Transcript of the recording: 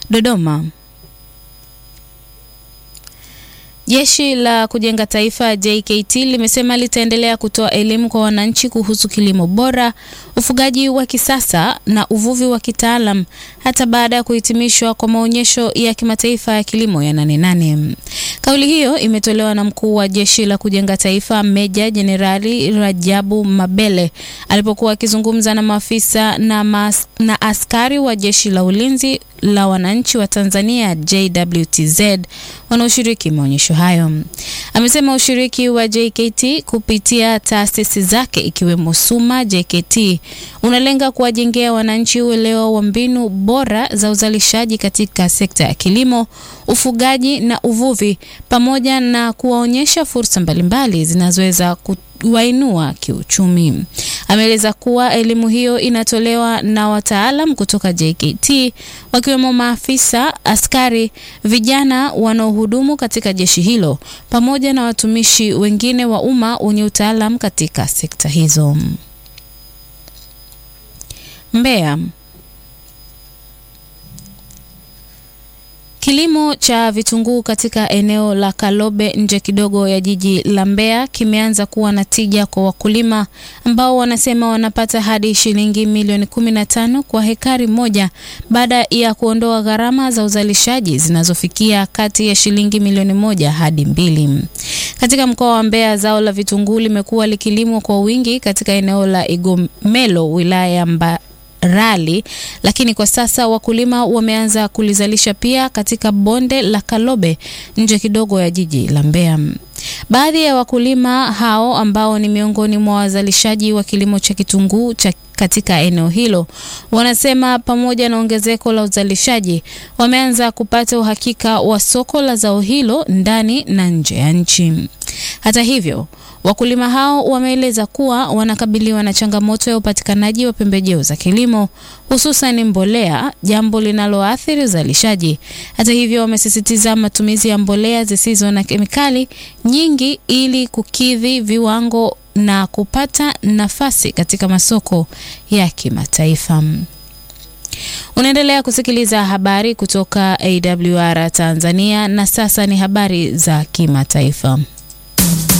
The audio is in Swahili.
Dodoma. Jeshi la Kujenga Taifa JKT limesema litaendelea kutoa elimu kwa wananchi kuhusu kilimo bora, ufugaji wa kisasa na uvuvi wa kitaalam hata baada ya kuhitimishwa kwa maonyesho ya kimataifa ya kilimo ya Nane Nane. Kauli hiyo imetolewa na mkuu wa Jeshi la Kujenga Taifa Meja Jenerali Rajabu Mabele alipokuwa akizungumza na maafisa na, mas, na askari wa Jeshi la Ulinzi la Wananchi wa Tanzania JWTZ wanaoshiriki maonyesho hayo. Amesema ushiriki wa JKT kupitia taasisi zake ikiwemo SUMA JKT unalenga kuwajengea wananchi uelewa wa mbinu bora za uzalishaji katika sekta ya kilimo, ufugaji na uvuvi pamoja na kuwaonyesha fursa mbalimbali zinazoweza kuwainua kiuchumi. Ameeleza kuwa elimu hiyo inatolewa na wataalam kutoka JKT wakiwemo maafisa, askari, vijana wanaohudumu katika jeshi hilo pamoja na watumishi wengine wa umma wenye utaalam katika sekta hizo. Mbeya. Kilimo cha vitunguu katika eneo la Kalobe nje kidogo ya jiji la Mbeya kimeanza kuwa na tija kwa wakulima ambao wanasema wanapata hadi shilingi milioni 15 kwa hekari moja baada ya kuondoa gharama za uzalishaji zinazofikia kati ya shilingi milioni moja hadi mbili. Katika mkoa wa Mbeya zao la vitunguu limekuwa likilimwa kwa wingi katika eneo la Igomelo wilaya ya Mba rali lakini kwa sasa wakulima wameanza kulizalisha pia katika bonde la Kalobe nje kidogo ya jiji la Mbeya. Baadhi ya wakulima hao ambao ni miongoni mwa wazalishaji wa kilimo cha kitunguu cha katika eneo hilo wanasema pamoja na ongezeko la uzalishaji wameanza kupata uhakika wa soko la zao hilo ndani na nje ya nchi. Hata hivyo wakulima hao wameeleza kuwa wanakabiliwa na changamoto ya upatikanaji wa pembejeo za kilimo hususan mbolea, jambo linaloathiri uzalishaji. Hata hivyo, wamesisitiza matumizi ya mbolea zisizo na kemikali nyingi ili kukidhi viwango na kupata nafasi katika masoko ya kimataifa. Unaendelea kusikiliza habari kutoka AWR Tanzania na sasa ni habari za kimataifa.